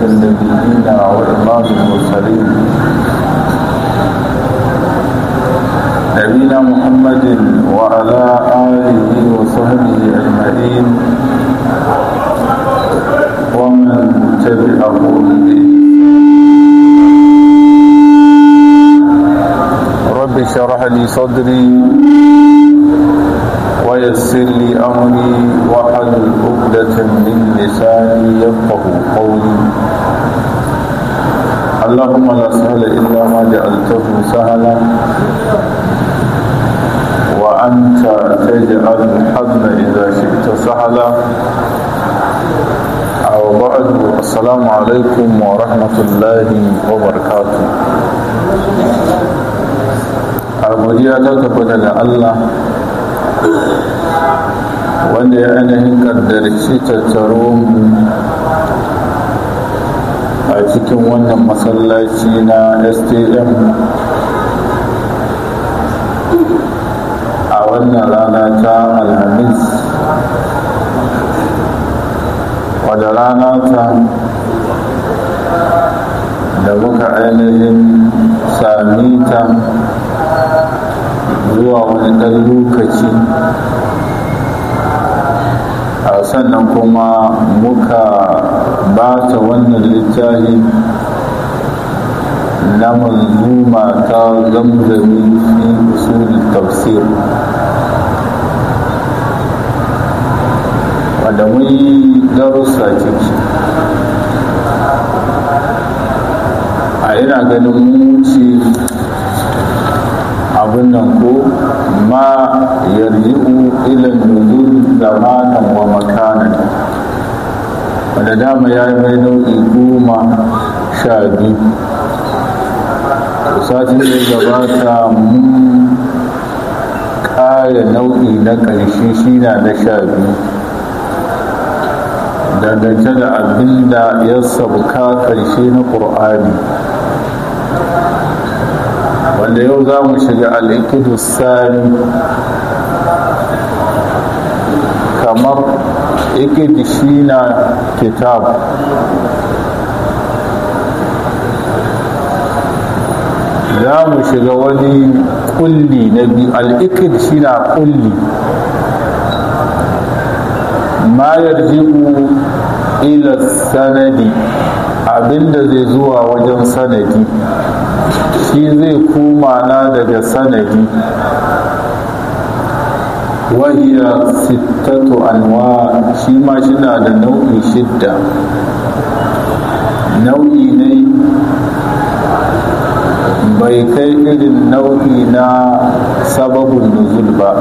النبيين وإمام المرسلين نبينا محمد وعلى آله وصحبه أجمعين ومن تبعه رب اشرح لي صدري ويسر لي أمري واحلل عقدة من لساني يفقه قولي اللهم لا سهل إلا ما جعلته سهلا وأنت تجعل الحزن إذا شئت سهلا أو بعد السلام عليكم ورحمة الله وبركاته godiya ta tabbata da Allah wanda ya ainihin kaddarci tattaro mu a cikin wannan masallaci na stm a wannan rana ta alhamis wadda rana ta da muka ainihin sami ta zuwa wani ɗan lokaci a sannan kuma muka ba ta wannan littafi na manzuma ta zamzami fi usulin tafsir wanda mun yi darussa ciki a ina ganin wuce abin nan ko ma yarji'u ila nuzul zamanan wa makanan wanda dama ya yi mai nau'i goma sha biyu satin da gabata mun ƙara nau'i na ƙarshe shi na na sha biyu dangance da abin da ya sabuka ƙarshe na ƙur'ani wanda yau za mu shiga al'ikidu sani kamar ikidi shi na kitab za mu shiga wani kulli na biyu al'ikid shi na kulli ma yarji'u ila sanadi abinda zai zuwa wajen sanadi shi zai koma na daga sanadi wahiya sittatu anwa shi ma shina da nau'i shidda nau'i ne bai kai irin nau'i na sababin nuzul ba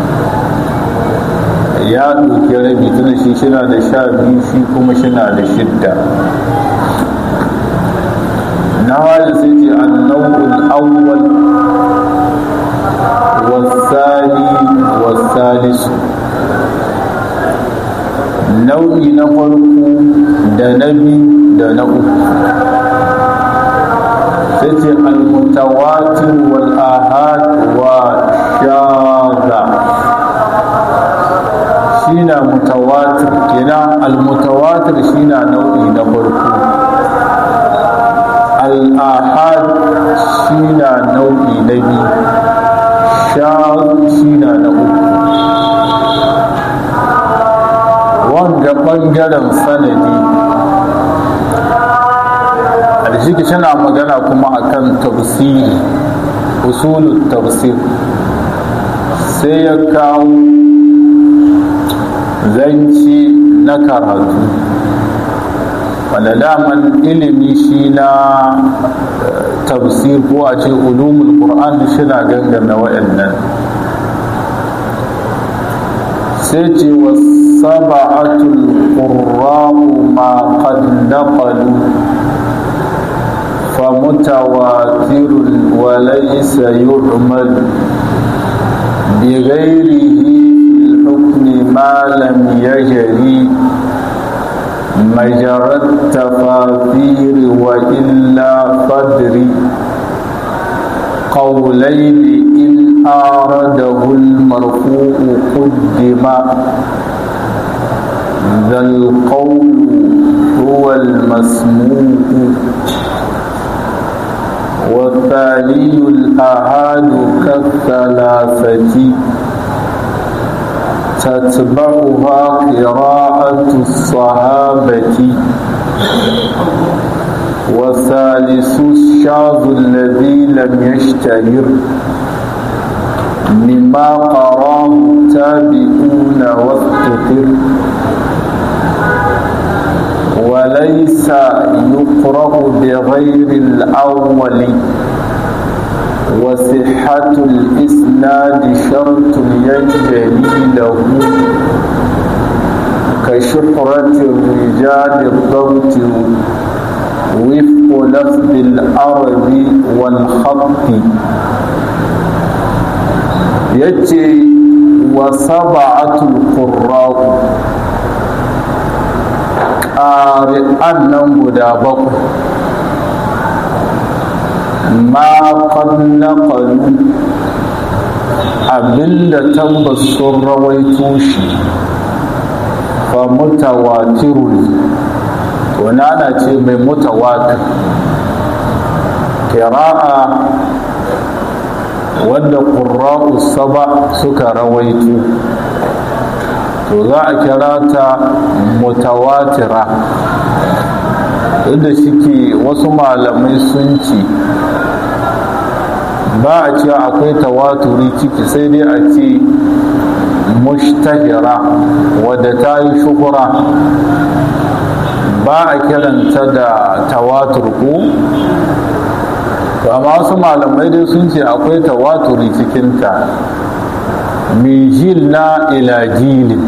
ya ɗauki rabi tuna shi shina da sha biyu shi kuma shina da shidda نوال سيتي النوع الأول والثاني والثالث nau'i na farko da na biyu da na uku sai ce almutawatir wal ahad wa shaza shi na mutawatir kenan almutawatir shi na nau'i na farko al'ahad shi na nau'i na biyu shaz shi na na uku wanga ɓangaren sanadi a shi tana magana kuma akan tafsiri usulun tafsir sai ya kawo zanci na karatu wanda daman ilimi shi na tafsir ko a ce ulumul qur'an shi na gangana wa'annan sai ce wasaba'atul qurra'u ma qad naqalu فمتواتر وليس يعمل بغيره في الحكم ما لم يجري مجرى التفاثير وإلا قدر قولين إن آرده المرفوع قدم ذا القول هو والمسموع والثاني الأحاد كالثلاثة تتبعها قراءة الصحابة والثالث الشاذ الذي لم يشتهر مما قراه التابعون واستقر وليس يقرأ بغير الأول وصحة الإسناد شرط يجري له كشهرة الرجال الضبط وفق لفظ الأرض والخط يجي وسبعة القراء ƙari'an nan guda bakwai ma kan naƙalu abinda tabbas sun rawaito shi fa mutawatirun to nana ce mai mutawatir kira'a wanda ƙurra'u saba suka rawaito to za a kira ta mutawatira inda shike wasu malamai sun ce ba a ce akwai tawaturi ciki sai dai a ce mushtahira wadda ta yi shuhura ba a kiranta da tawatur ko to amma wasu malamai dai sun ce akwai tawaturi cikinta min jil na ila jilin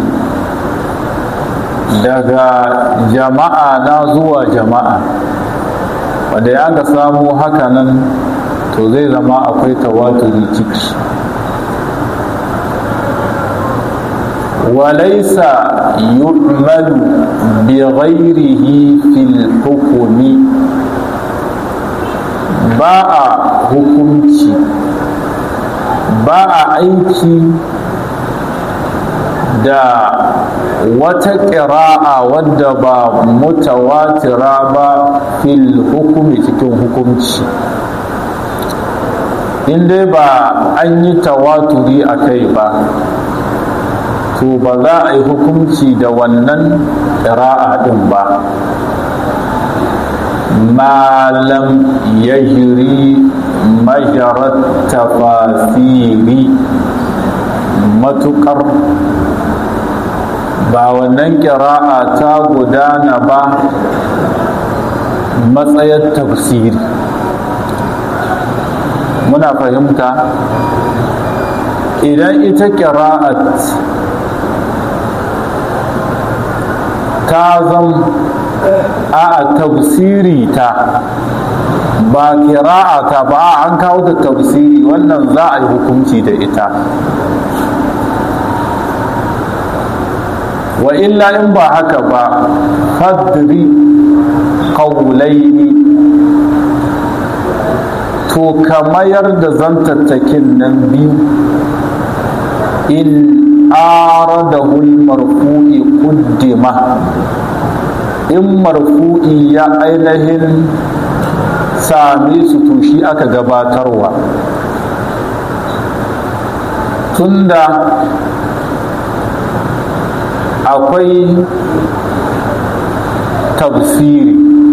daga jama'a na zuwa jama'a wanda ya ga samu hakanan to zai zama akwai tawaturi ciki walaisa yu'malu bi ghairihi fil hukumi ba a hukunci ba a aiki da wata ƙira'a wadda ba mutawatira ba fil hukumi cikin hukunci in dai ba an yi tawaturi a kai ba to ba za a yi hukunci da wannan ƙira'a ɗin ba malam ya jiri majarar tafasiri matuƙar ba wannan ƙira'a ta gudana ba matsayar tafsiri muna fahimta idan ita ƙira'at ta zam a tafsiri ta ba ƙira'a ta ba an kawo ta tafsiri wannan za a yi hukunci da ita wa illa in ba haka ba fadri qawlaini to ka mayar da zantattakin nan biyu in aradahu marfu'i quddima in marfu'i ya ainihin same su to shi aka gabatarwa tunda akwai tafsiri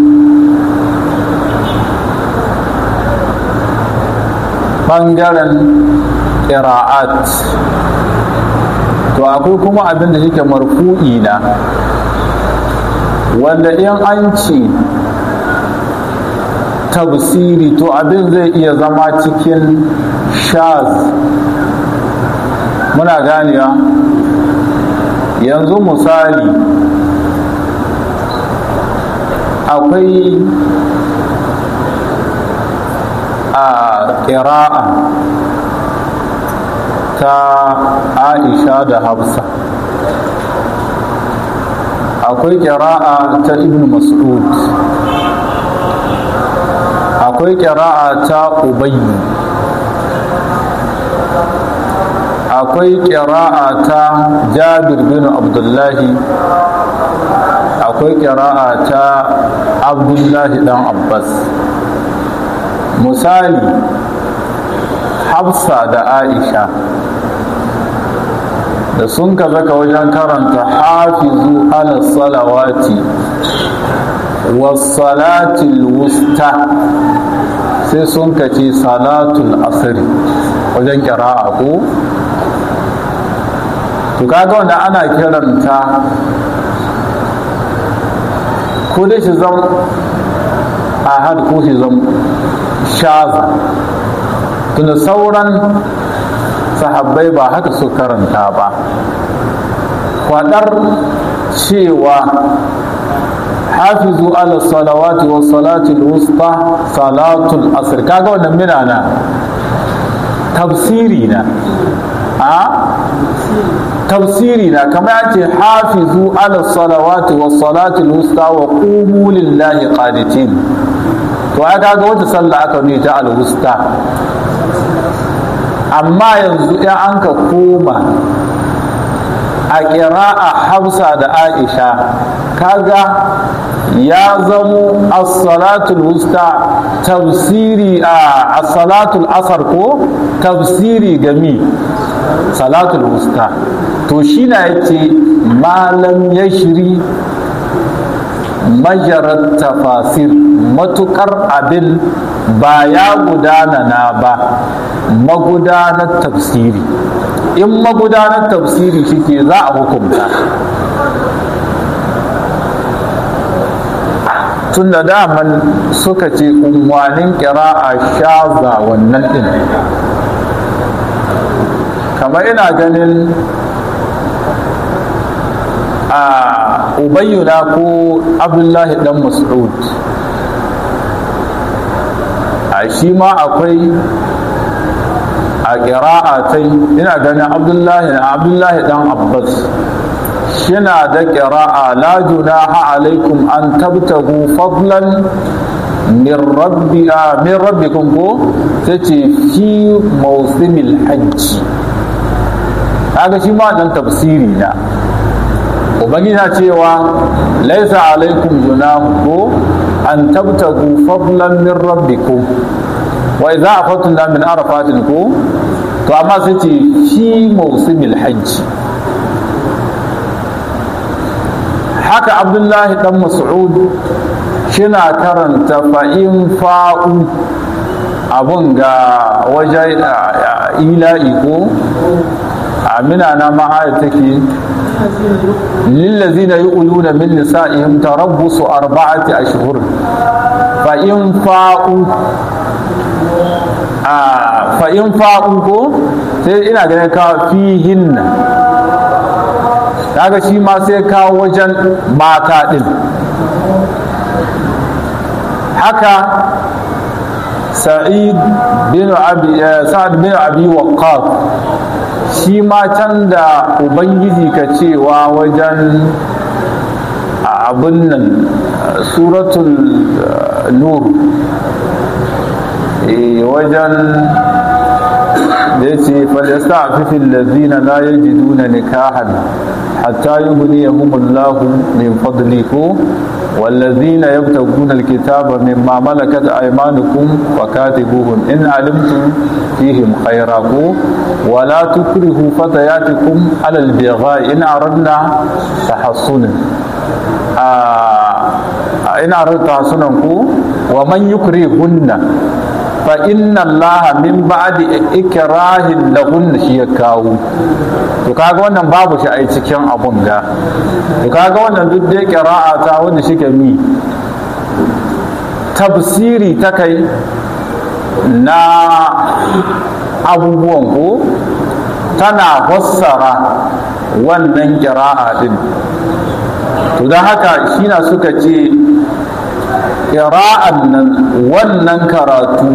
ɓangaren ƙira'at to akwai kuma abin da yake marfu'i na wanda in an ce tafsiri to abin zai iya zama cikin shaz muna ganewa yanzu misali akwai a ƙira'a ta aisha da hafsa akwai ƙira'a ta ibn mas'ud akwai ƙira'a ta ubayyu akwai ƙira'a ta jabir bin abdullahi akwai akwai ƙira'a ta abdullahi dan abbas misali hafsa da aisha da sun ka zaka wajen karanta hafizu ala salawati wasalatil wusta sai sun ka ce salatul asiri wajen ƙira'a ko to kaga wanda ana kiranta ko dai shi zan ahad ko shi zan shaza tunda sauran sahabbai ba haka su karanta ba kwadar cewa hafizu ala salawati wa salatul wusta salatul asr kaga wannan minana tafsiri na a tafsiri na kamar yace hafizu ala salawati wa salatul wusta wa qumu lillahi qanitin to ai kaga wata sallah aka nuna ta al wusta amma yanzu in an ka koma a ƙira'a hafsa da aisha kaga ya zamo as-salatul wusta tafsiri a as-salatul asar ko tafsiri gami salatul wusta to shi na yace malam ya shiri majarar tafasir matukar abin ba ya gudana na ba magudanar tafsiri in magudanar tafsiri shike za a hukunta tun da daman suka ce unwanin a shaza wannan din kamar ina ganin a ubayyuna ko abdullahi dan mas'ud a shi ma akwai a ƙira'atai ina ganin abdullahi na abdullahi dan abbas shina da ƙira'a la junaha alaikum an tabtagu fadlan min rabbi min rabbikum ko tace fi mawsimil hajji kaga shi ma dan tafsiri na ubangiji na cewa laisa alaikum junahu ko an tabtagu fadlan min rabbikum wa idza afattum min arafatin ko to amma sai ce fi mawsimil hajji haka abdullahi dan mas'ud shina karanta fa'in fa'u abun ga waje ila'i ko amina na ma'aya take lillazina yu'luna min nisa'ihim tarabbusu arba'ati ashhur fa in fa'u a fa in fa'u ko sai ina ganin ka fihinna kaga shi ma sai kawo wajen mata din haka sa'id bin abi sa'ad bin abi waqqas shi ma can da ubangiji ka cewa wajen abin nan suratul nur wajen da ya ce falasta fifin lazina la yajiduna nikahan hatta yughniyahumullahu min fadlihi والذين يبتغون الكتاب مما ملكت أيمانكم فكاتبوهم إن علمتم فيهم خيرا ولا تكرهوا فتياتكم على البغاء إن أردنا تحصنا آه إن أردنا تحصنا ومن يكرهن فإن الله من بعد إكراه لهن شيكاو to kaga wannan babu shi a cikin abun ga to kaga wannan duk dai qira'a ta wanda shike mi tafsiri ta kai na abubuwan ko tana fassara wannan qira'a din to don haka shi na suka ce ƙira'an nan wannan karatu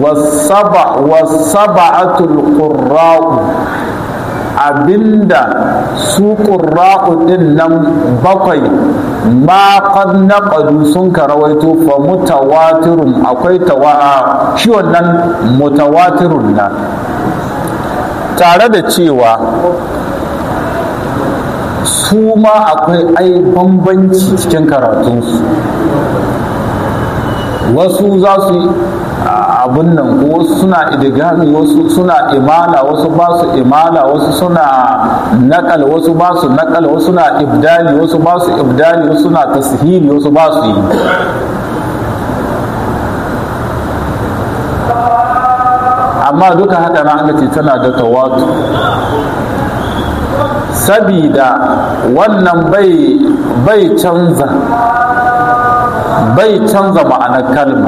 wasaba'atul qurra'u abinda su qurra'u din nan bakwai ma qad naqadu sun karawaito fa mutawatirun akwai tawa shi wannan mutawatirun na tare da cewa su ma akwai ai bambanci cikin karatunsu wasu za su yi abun nan ko wasu suna idigami wasu suna imala wasu ba su imala wasu suna nakal wasu ba su nakal wasu suna ibdali wasu ba su ibdali wasu suna tashili wasu ba su yi amma duka haka na aka ce tana da tawatu sabida wannan bai bai canza bai canza ma'anar kalma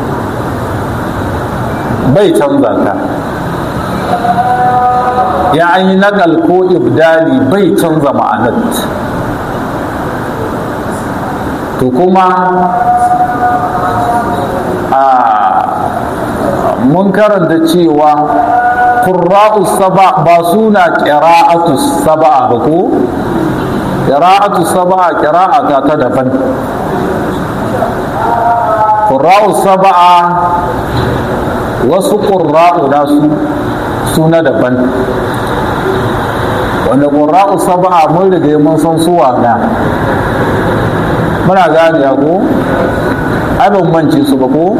bai canza ta ya an yi nagal ko ibdali bai canza ma'anar to kuma a mun karanta cewa qurra'u saba ba suna qira'atu saba ba ko qira'atu saba qira'a ta ta daban qurra'u saba wasu qurra'u na su suna daban wanda qurra'u saba mun riga mun san suwa na muna gane ko ai ban mance su ba ko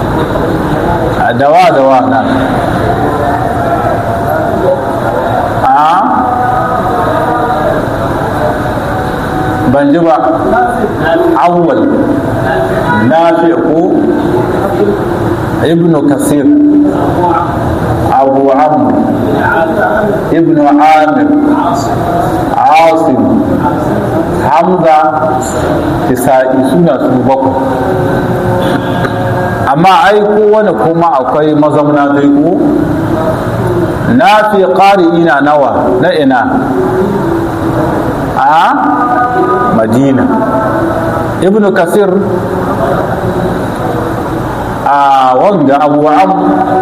dawa dawa na a ban ji ba awwal nafi ko ibn kasir abu amr ibn amir asim hamza isa'i suna su bakwai amma ai kowane kuma akwai mazauna dai ko na fi ƙari ina nawa na ina a madina ibn kasir a wanga abu am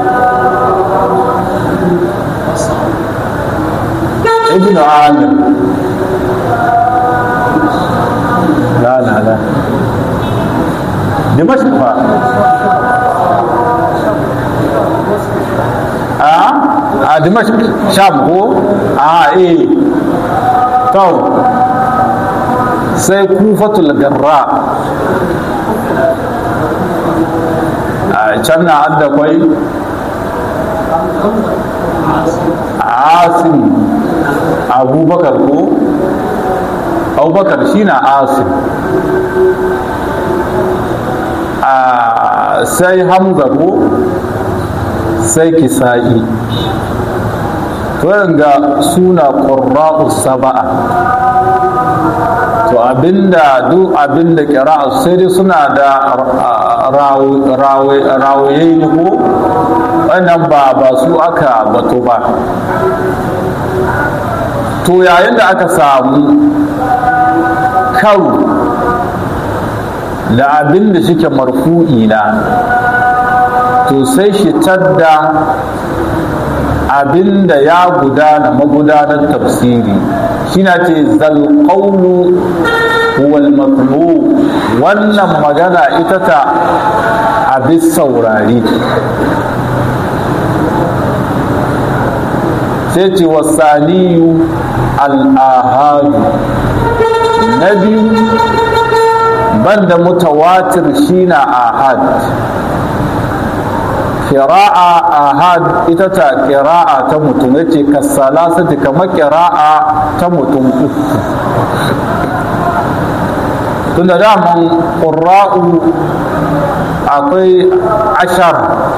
ibn amir la la la dimashq fa a dimashq sham ko a eh to sai kufatul garra a can na adda kwai asim abubakar ko abubakar shi na asim a sai hamza ko sai kisa'i to ga suna ƙurra'u saba'a to abinda duk abinda kira'a sai dai suna da rawaye ne ko wannan ba ba su aka bato ba to yayin da aka samu karo da abinda shike marfu'i na to sai shi tadda abinda ya gudana magudanar tafsiri shi na ce zalƙaunu wal matlu wannan magana ita ta abin saurari sai ce wasaniyu al'ahadu na biyu banda mutawatir shi na ahad kira'a ahad ita ta kira'a ta mutum ya ce kasalasati kamar kira'a ta mutum uku tunda daman ƙura'u akwai ashar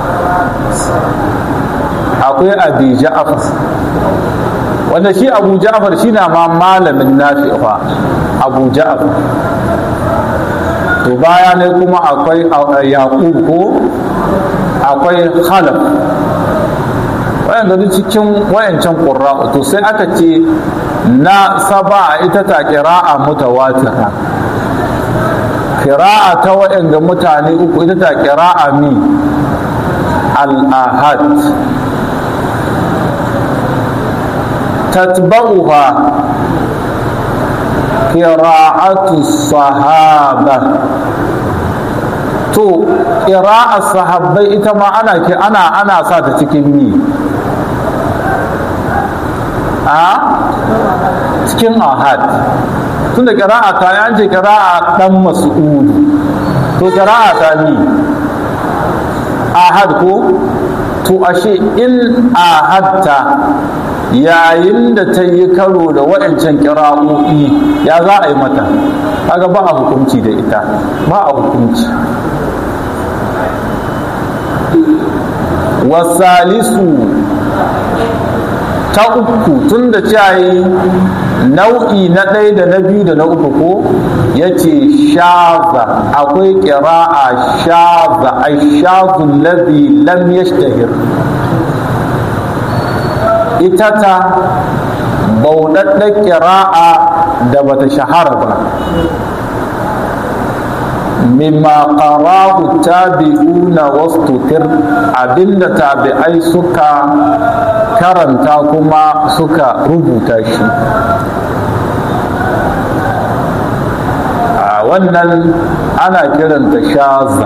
akwai abi ja'afar wanda shi abu ja'afar shi na ma malamin nafi'a abu ja'afar to baya ne kuma akwai yaƙub ko akwai khalaf wayanda duk cikin wayancan ƙura'u to sai aka ce na saba ita ta ƙira'a mutawatira ƙira'a ta wayanda mutane uku ita ta ƙira'a mi al-ahad tatba'uha qira'atu sahaba to ƙira'a sahabbai ita ma ana ke ana ana sa ta cikin mi a cikin ahad tun da ƙira'a ta yi an ce ƙira'a ɗan mas'udu to ƙira'a ta ni ahad ko to ashe in ahadta yayin da ta yi karo da waɗancan ƙira'o'i ya za a yi mata kaga ba a hukunci da ita ba a hukunci wasalisu ta uku tun da cayi nau'i na ɗaya da na biyu da na uku ko ya ce shaza akwai ƙira'a shaza a shazun lazi lam yashtahir ita ta bauɗaɗɗen ƙira'a da bata shahara ba mimma qarahu tabi'una wastutir abinda tabi'ai suka karanta kuma suka rubuta shi a wannan ana kiranta shaza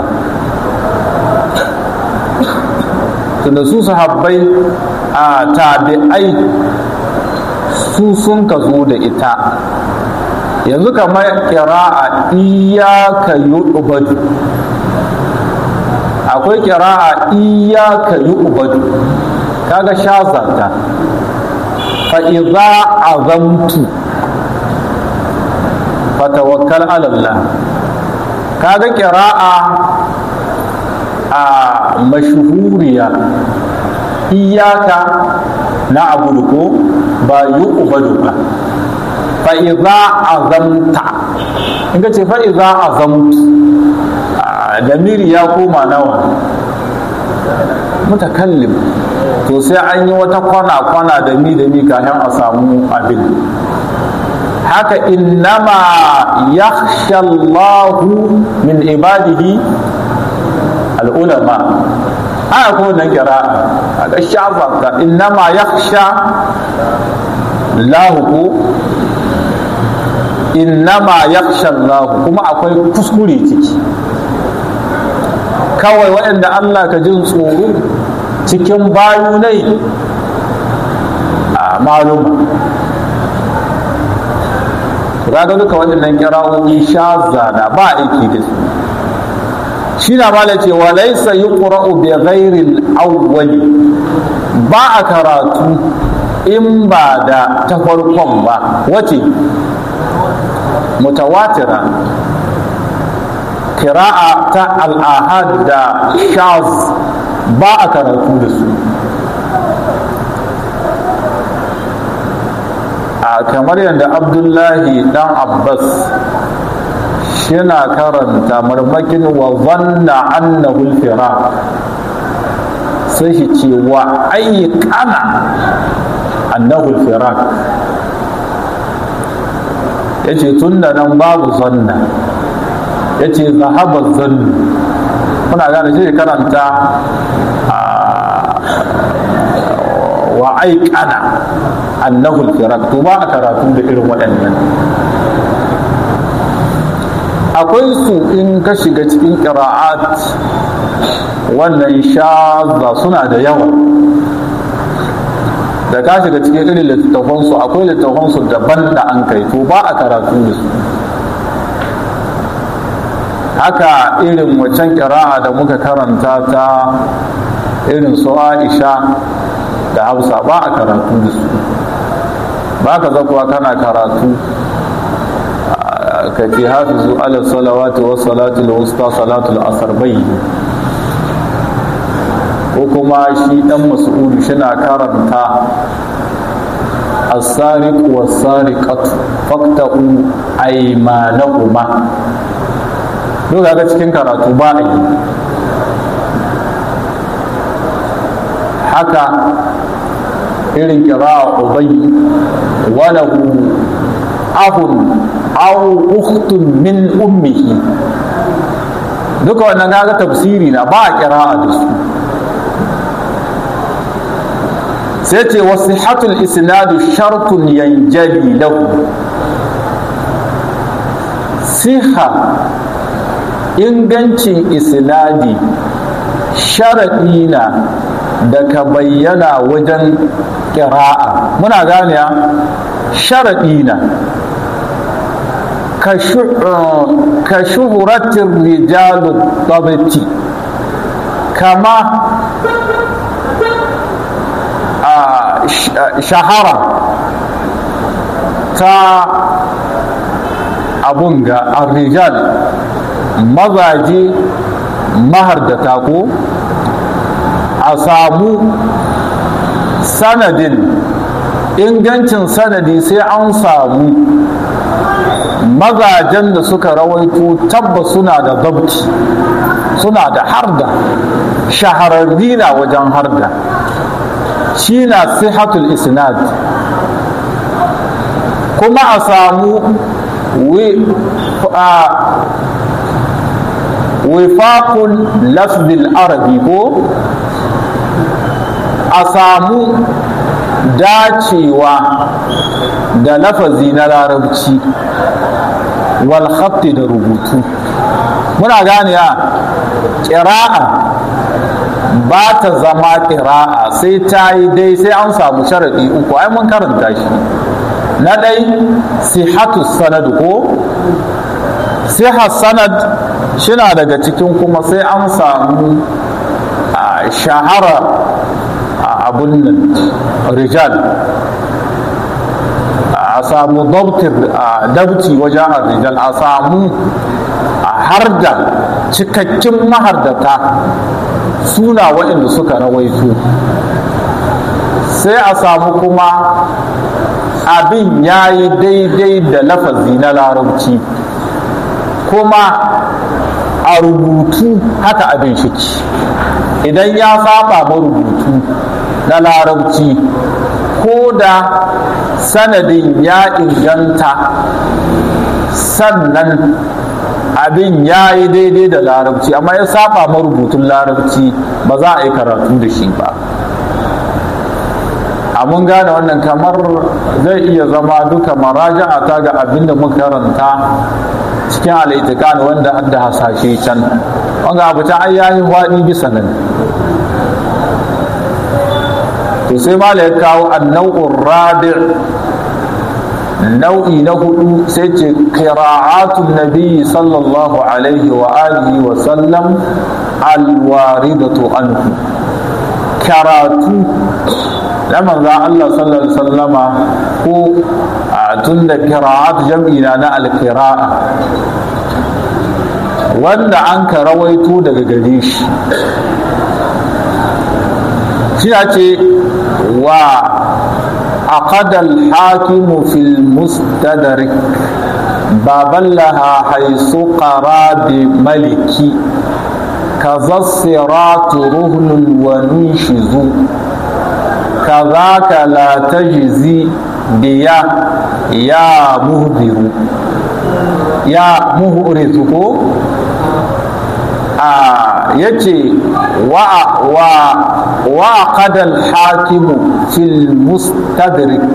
tunda su sahabbai a tabi'ai su sun ka zo da ita yanzu kamar kira'a iyaka yu'badu akwai kira'a iyaka yu'badu kaga shazata fa idza azamtu fatawakkal ala Allah kaga kira'a a mashhuriya iyaka na abudu ko ba yu'badu ba fa'iza azamta in ka ce fa'iza azamtu damiri ya koma nawa mutakallim to sai an yi wata kwana-kwana da mi da mi kafin a samu abin haka innama yakhsha Allahu min ibadihi al'ulama aya ko nan kira a ga shafa innama yakhsha Allahu ko innama yakhsha Allah kuma akwai kuskure ciki kawai waɗanda Allah ka jin tsoro cikin bayu ne a maluma ga duka waɗannan kira'o'i shaza da ba aiki da su shi na mala ce wa laisa yuqra'u bi ghairi al-awwali ba a karatu in ba da ta farkon ba wace mutawatira kira'a ta al'ahad da shaz ba a karatu da su a kamar yadda abdullahi dan abbas shina karanta marmakin wa zanna annahu al sai shi ce wa ayyukana annahu al ya ce tun da nan babu zanna ya ce zahabar zannu kuna gane shi karanta wa aikana annahu firak to ba a karatu da irin waɗannan akwai su in ka shiga cikin ƙira'at wannan shaza suna da yawa da ka shiga cikin irin littattafansu akwai littattafansu daban da an kai to ba a karatu da su haka irin waccan kira'a da muka karanta ta irin su aisha da hausa ba a karatu da su ba ka zakuwa kana karatu ka ce hafizu ala salawati wa salatul wusta salatul asar bai ko kuma shi dan mas'udu shina karanta as-sariq was-sariqatu faqta'u aymanahuma duk ga cikin karatu ba a yi haka irin kira ubayi walahu ahun aw ukhtun min ummihi duka wannan kaga tafsiri na ba a kira'a da su sai ce wasihatul isnadu shartun yanjali lahu siha ingancin isnadi sharaɗi na da ka bayyana wajen ƙira'a muna gane sharaɗi na ka shuhuratin rijalu tabati kama shahara ta abun ga arrijal mazaje mahardata ko a samu sanadin ingancin sanadi sai an samu mazajen da suka rawaito tabba suna da zabti suna da harda shahararri na wajen harda shi na sihatul isnad kuma a samu wifaqul lafzil arabi ko a samu dacewa da lafazi na larabci wal khatti da rubutu muna gane ya ƙira'a ba ta zama ƙira'a sai ta yi dai sai an samu sharaɗi uku ai mun karanta shi na ɗai sihatu sanad ko sihar sanad shina daga cikin kuma sai an samu shahara a abun nan rijal a samu dabti wajen rijal a samu har da cikakkin mahardata suna waɗanda suka rawaito sai a samu kuma abin ya yi daidai da lafazi na larabci kuma a rubutu haka abin shiki idan ya saba ma rubutu na larabci ko da sanadin ya inganta sannan abin ya yi daidai da larabci amma ya saba marubutun larabci ba za a yi karatu da shi ba a mun gane wannan kamar zai iya zama duka maraja'a ta ga abin da muka karanta cikin al'itikan wanda an da hasashe can wanga abu ta ayyahi waɗi bisa nan to sai ma ya kawo annau'ur rabi' nau'i na hudu sai ce qira'atun nabi sallallahu alaihi wa alihi wa sallam alwaridatu anhu karatu na manzo Allah sallallahu alaihi sallama ko tun da qira'at jam'i na na alqira'a wanda an ka rawaito daga gare shi shi ce wa عقد الحاكم في المستدرك بابا لها حيث قرى بملكي كذا الصراط رهن وننشز كذاك لا تجزي بيا يا مهدر يا مهرزك آه يجي wa وعقد الحاكم في المستدرك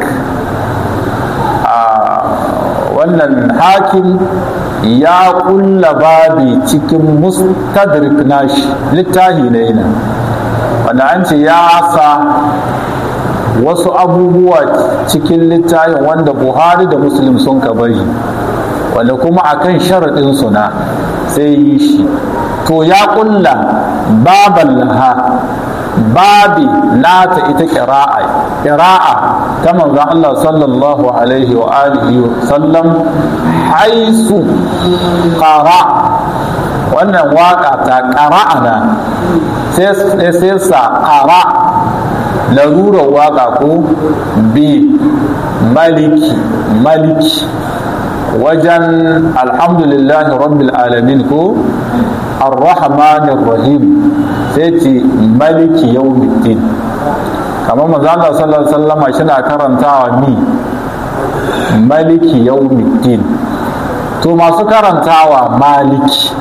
wannan hakim ya kulla babi cikin mustadrik nashi littahi na yana wanda an ce ya sa wasu abubuwa cikin littahin wanda buhari da muslim sun ka bari wanda kuma akan sharaɗin suna sai yi shi to ya kulla baban laha babi nata ita ƙira'a ƙira'a ta manzon Allah sallallahu alaihi wa alihi wa sallam haisu ƙara wannan waƙa ta ƙara'ana sai sa ƙara larurar waƙa ko bi maliki maliki wajen alhamdulillahi rabbil alamin ko arrahmanir rahim sai ce maliki yawmiddin kamar manzo Allah sallallahu alaihi wasallama shina karantawa ni maliki yawmiddin to masu karantawa maliki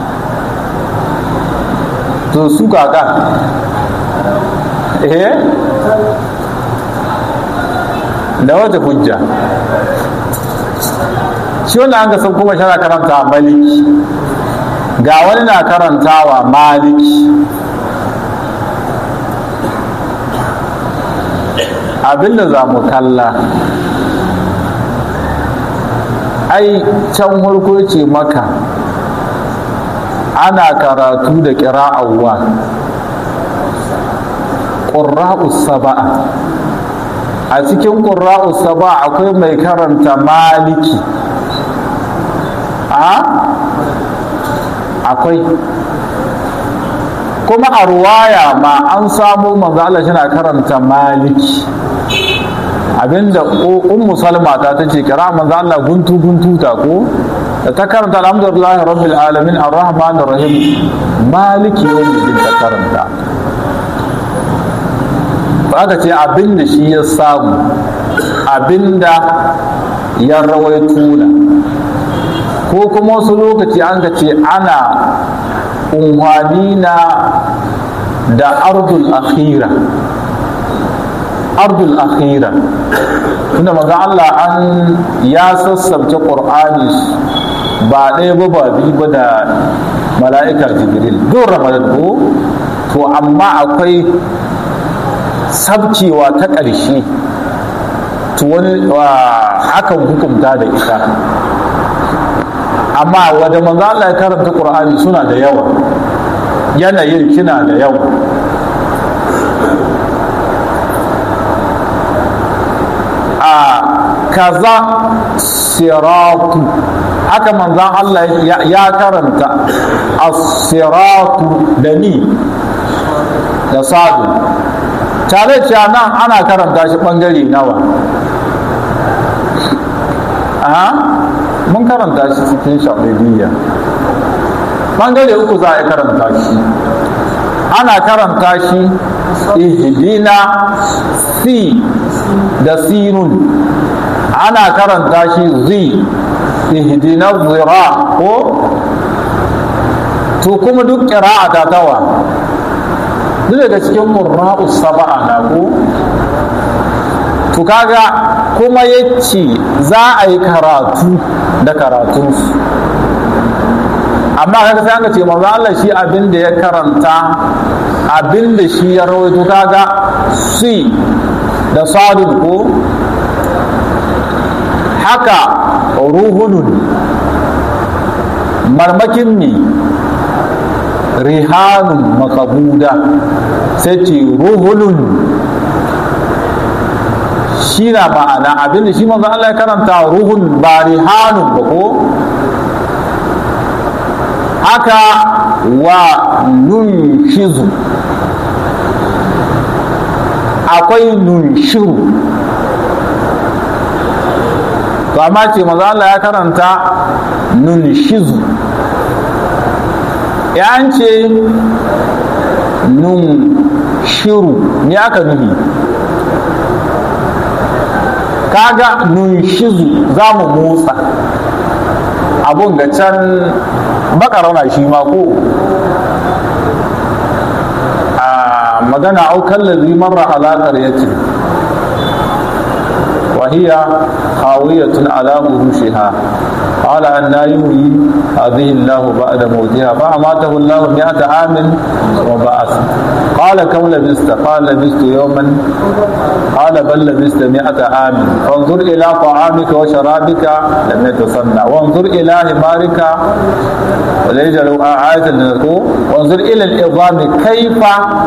to su kaka eh da wata hujja shi wanda an ga san kuma shana karanta maliki ga wani na karantawa maliki abinda za mu kalla ai can farko ce maka ana karatu da ƙira'awwa ƙurra'us saba'a a cikin ƙurra'us saba'a akwai mai karanta maliki a akwai kuma a ruwaya ma an samu manzo Allah shi karanta maliki abinda ummu salma ta tace kira manzo Allah guntu guntu ta ko da ta karanta alhamdulillahi rabbil alamin arrahmanir rahim maliki yawmiddin ta karanta aka ce abinda shi ya samu abinda ya rawaito na ko kuma wasu lokaci an ka ce ana unhwani na da ardul akhira ardul akhira tunda maga Allah an ya sassabce qur'ani ba ɗaya ba ba biyu ba da mala'ika jibril don ramadan ko to amma akwai sabcewa ta ƙarshe to wani hakan hukumta da ita amma wadda manzo Allah ya karanta Qur'ani suna da yawa yanayin kina da yawa a kaza siratu haka manzan Allah ya karanta as-siratu da ni da sadu tare cewa nan ana karanta shi bangare nawa a mun karanta shi cikin shaɗaɗiyya ɓangare uku za a karanta shi ana karanta shi ihdina si da sinun ana karanta shi zi ihdina zira ko to kuma duk ƙira'a ta tawa duk daga cikin murra'u saba'a na ko to kaga kuma ya ce za a yi karatu da karatunsu amma kaga sai aka ce manzo Allah shi abin da ya karanta abin da shi ya rawaito kaga si da sadun ko haka ruhunun marmakin ne rihanun makabuda sai ce ruhunun shi na ma'ana abinda shi manzo Allah ya karanta ruhun ba rihanun ba ko haka wa nunshizu akwai nunshiru to amma ce manzo Allah ya karanta nunshizu ya ce nunshiru ne aka nufi kaga nunshizu za mu motsa abun ga can bakarauna shi ma ko a magana aukan lalzi marra alaƙar ya ce وهي خاوية على عروشها قال أن لا يحيي هذه الله بعد موتها فأماته الله مئة عام وبعث قال كم لبست قال لبست يوما قال بل لبست مئة عام فانظر إلى طعامك وشرابك لم يتصنع وانظر إلى حمارك وليجعل آية لنذكر وانظر إلى العظام كيف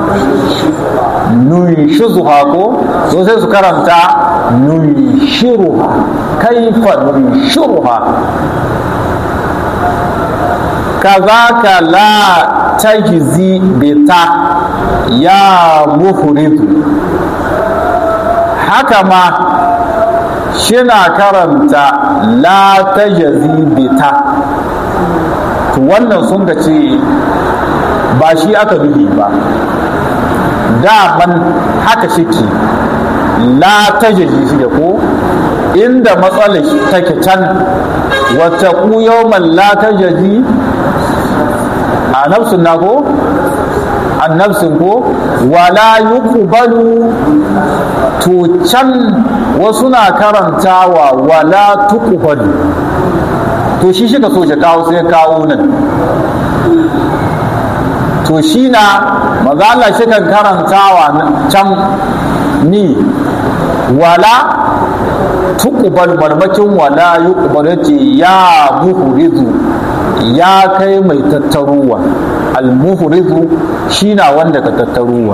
ننشزها سوسي سكرمتا ننشرها كيف ننشرها كذاك لا تجزي بتا يا مفرد حكما shina karanta la ta bita to wannan sun ka ce ba shi aka nufi ba daman haka shike la ta jazi shi da ko inda matsalar take can wata ku yawman la ta jazi a nafsun na ko an nafsin ko wala yuqbalu to can wasu na karantawa wala tuqbalu to shi shi ka so shi kawo sai kawo nan to shi na maza Allah shi kan karantawa can ni wala tuqbal marmakin wala yuqbal yace ya muhrizu ya kai mai tattaruwa al-muhrizu shi na wanda ka tattaruwa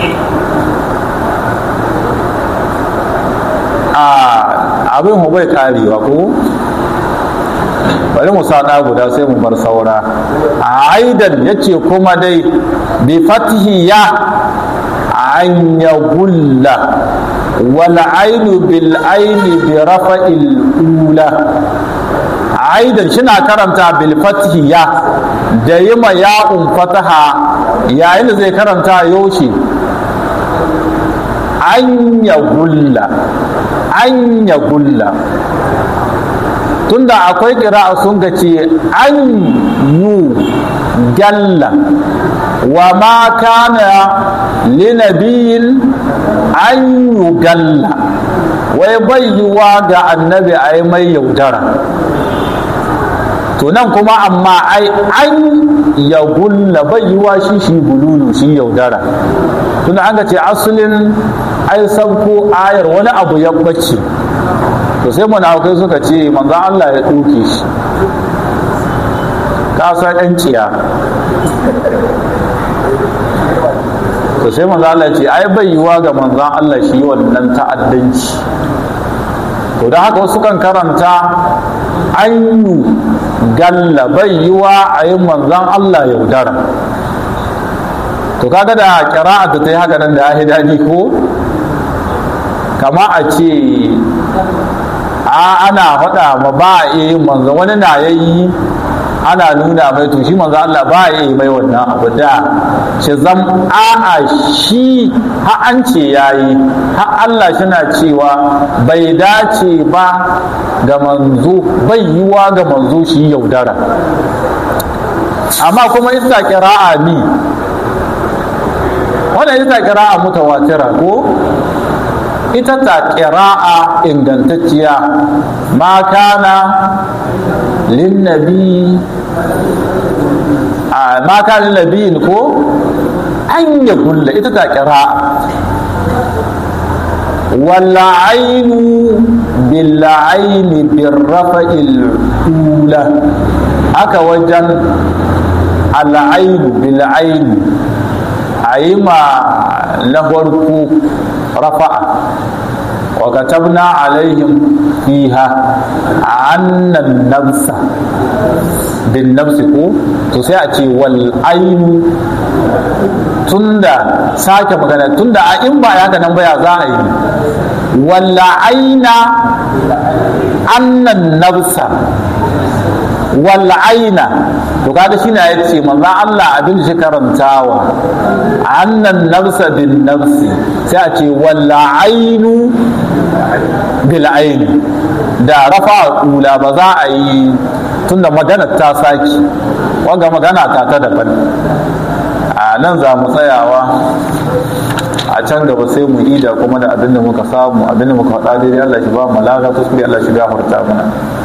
a abin mu bai karewa ko bari mu sa guda sai mu bar saura a aidan yace kuma dai bi fatihi ya an ya gulla wal ainu bil aini bi rafa'il ula aidan shina karanta bil fatihi ya da yima ya'un fataha yayin da zai karanta yoshi an ya gulla an ya gulla tunda akwai kira'a sun ga ce an yu galla wa ma kana linabiyin an yu galla wai bai yiwa ga annabi a yi mai yaudara to nan kuma amma ai an ya gulla bai yiwa shi shi gululu shi yaudara tunda an ga ce asalin ai sabko ayar wani abu ya bace to sai munafukai suka ce manzan Allah ya ɗauke shi ka san ɗan ciya to sai manzan Allah ce ai bai yiwa ga manzan Allah shi wannan ta'addanci to da haka wasu kan karanta an yi galla bai yiwa a yi manzan Allah yaudara to kaga da kira'a ta yi haka nan da ya daɗi ko kama a ce a ana faɗa ma ba a iya yin manzo wani na yayi ana nuna mai to shi manzo Allah ba a iya mai wannan abu da shi zam a'a shi ha an ce yayi ha Allah shina cewa bai dace ba ga manzo bai yiwa ga manzo shi yaudara amma kuma ita kira'a ni wannan ita kira'a mutawatira ko ita ta ƙira'a ingantacciya ma kana linnabi a ma kana linnabiyin ko an ya gulla ita ta ƙira'a walla ainu billa aini birrafa'il ula haka wajen al'ainu bil aini a yi ma na farko rafa'a wa katabna alaihim fiha annan nafsa bin nafsi ko to sai a ce wal ainu tunda sake magana tunda a in ba ya nan baya za a yi walla aina annan nafsa wal aina to kaga shine ya ce manzo Allah abin da shi karantawa annan nafsa bin nafsi sai a ce wal ainu bil aini da rafa ula ba za a yi tunda magana ta saki wanga magana ta ta daban a nan za mu tsayawa a can gaba sai mu ida kuma da abin da muka samu abin da muka faɗa daidai Allah shi ba mu lada kuskure Allah shi gafarta mana